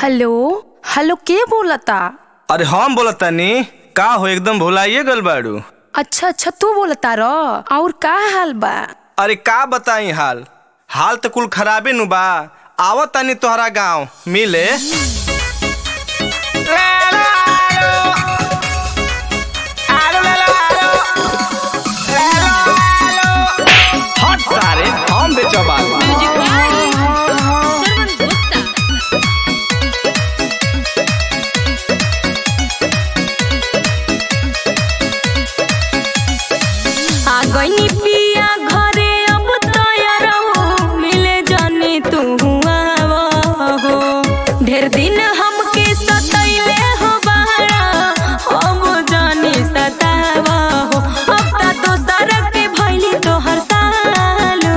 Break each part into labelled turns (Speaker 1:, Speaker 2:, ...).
Speaker 1: hello hello के बोलता
Speaker 2: अरे हम बोलत तानी का हो एकदम भुलाइए गल बाड़ू
Speaker 1: अच्छा अच्छा तू बोलता र और का हाल बा
Speaker 2: अरे का बताई हाल हाल तो कुल खराबे नु बा आवत तानी तोहरा गांव मिले हट सारे हम बेचबाल
Speaker 1: आ गई पिया घरे अब तैयार हो मिले जाने तू हो ढेर दिन हमके सतैले हो बहरा अब जाने सतावा हो अब ता दोसर के भइली तोहर सालो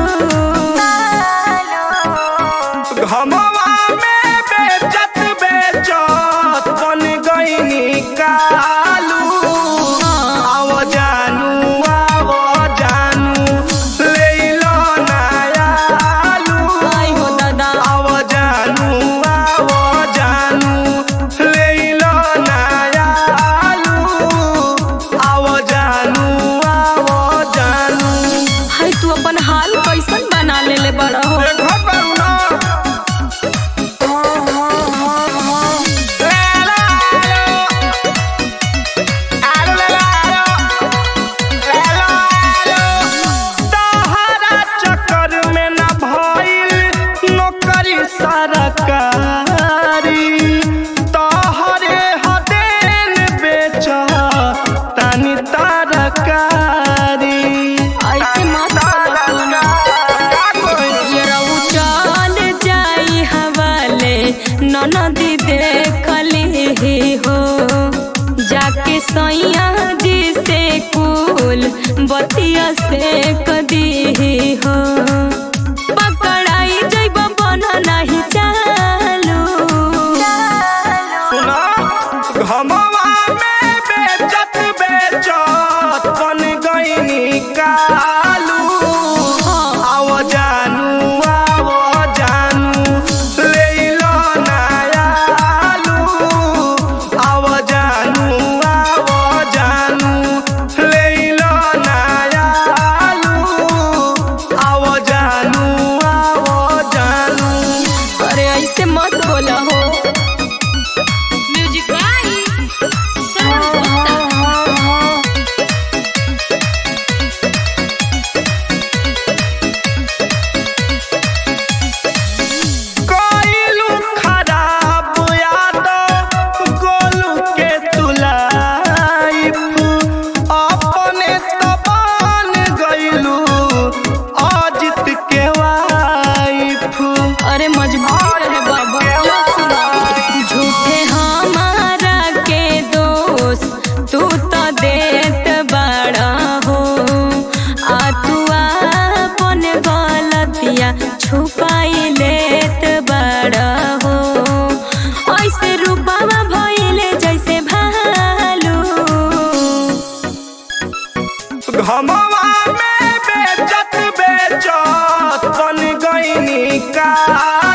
Speaker 2: घमवा में बेचत बेचत बन गईनी कालू आव जानू आव जानू ले लो नयालू
Speaker 1: आई हो दादा
Speaker 2: आव जानू आव जानू ले लो नयालू आव जानू आव जानू
Speaker 1: है तू अपन हाल कैसन बना लेले बड़ा हो
Speaker 2: घर पर ना सरकारी तोहरे हदेन बेच तानी तरकारी
Speaker 1: ऐसे मत बोलो ना ये रहू चल जाई हवाले ननदी देखली हो जाके सैया जी से कुल बतिया से कदी हो पकड़ाई जैब बन नहीं चालू
Speaker 2: सुना घमवा में बेचत बेचत बन गईनी कालू आव जानू आव जानू ले लो नयालू आव जानू आव जानू ले लो नयालू आव जानू आव जानू
Speaker 1: अरे ऐसे मत बोला हो म्यूजिक
Speaker 2: कोइलू खराब याद गोलू के तुलाइफ अपने तबान गइलू अजित के वाइफ
Speaker 1: अरे मजबूर है बाबा लो सुना झूठे हमारा के दोष तू तो देत बड़ा हो आ तू अपन गलतिया छुपाई लेत बड़ा हो ऐसे रूपावा भइले जैसे भालू
Speaker 2: घमवा में बेचत बेचत बन गईनी का